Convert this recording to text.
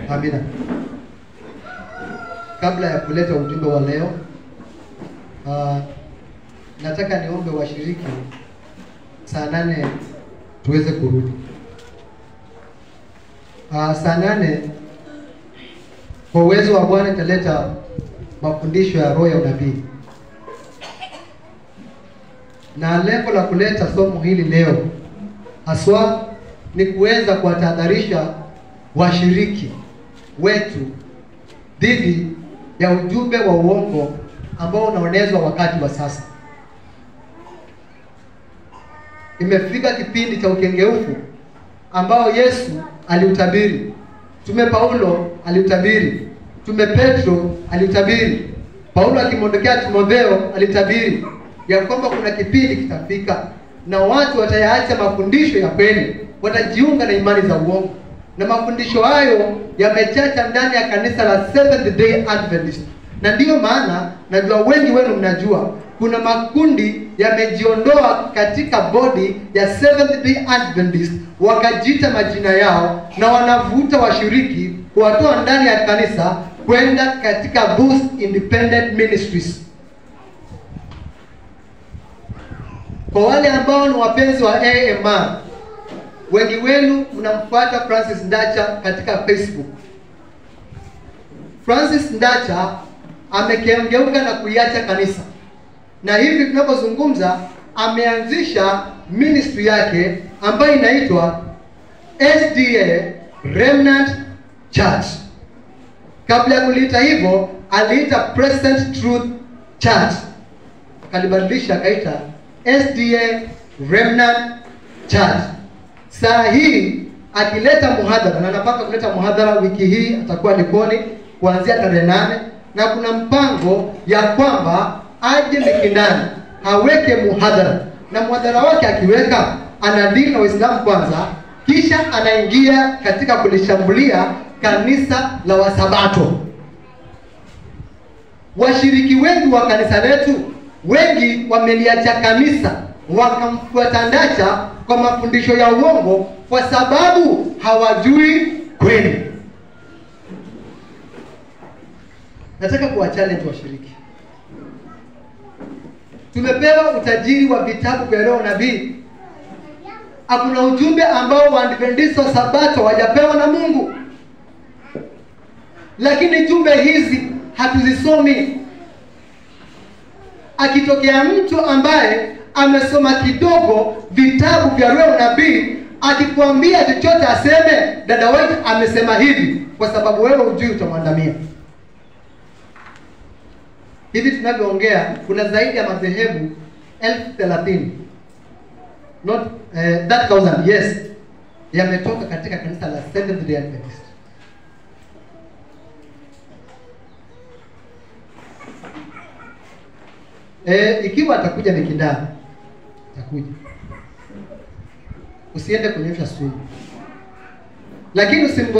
Amina. Kabla ya kuleta ujumbe wa leo, uh, nataka niombe washiriki saa nane tuweze kurudi. Uh, saa nane kwa uwezo wa Bwana italeta mafundisho ya roho ya unabii, na lengo la kuleta somo hili leo haswa ni kuweza kuwatahadharisha washiriki wetu dhidi ya ujumbe wa uongo ambao unaonezwa wakati wa sasa. Imefika kipindi cha ukengeufu ambao Yesu aliutabiri, Mtume Paulo aliutabiri, Mtume Petro aliutabiri, Paulo akimwondokea Timotheo alitabiri ya kwamba kuna kipindi kitafika na watu watayaacha mafundisho ya kweli, watajiunga na imani za uongo, na mafundisho hayo yamechacha ndani ya kanisa la Seventh Day Adventist. Na ndiyo maana najua wengi wenu mnajua kuna makundi yamejiondoa katika bodi ya Seventh Day Adventist, wakajiita majina yao na wanavuta washiriki kuwatoa ndani ya kanisa kwenda katika those independent ministries. Kwa wale ambao ni wapenzi wa AMR, wengi wenu mnamfuata Francis Ndacha katika Facebook. Francis Ndacha amekengeuka na kuiacha kanisa, na hivi tunapozungumza ameanzisha ministry yake ambayo inaitwa SDA Remnant Church. Kabla ya kuliita hivyo, aliita Present Truth Church, akalibadilisha akaita SDA Remnant Church. Saa hii akileta muhadhara na anapanga kuleta muhadhara wiki hii, atakuwa Likoni kuanzia tarehe nane, na kuna mpango ya kwamba aje Mikindani aweke muhadhara, na muhadhara wake akiweka anadili na Waislamu kwanza, kisha anaingia katika kulishambulia kanisa la Wasabato. Washiriki wengi wa kanisa letu wengi wameliacha kanisa wakamfuata Ndacha kwa mafundisho ya uongo kwa sababu hawajui kweli. Nataka kuwa challenge washiriki. Tumepewa utajiri wa vitabu vya roho nabii. Hakuna ujumbe ambao Waadventista wa Sabato hawajapewa na Mungu, lakini jumbe hizi hatuzisomi. Akitokea mtu ambaye amesoma kidogo vitabu vya roho nabii, akikwambia chochote aseme, dada wetu amesema hivi, kwa sababu wewe hujui, utamwandamia. Hivi tunavyoongea kuna zaidi ya madhehebu elfu thelathini not uh, that thousand yes, yametoka katika kanisa la Seventh Day Adventist. E, ikiwa atakuja Mikindani, atakuja, usiende kunyosha sumu, lakini usim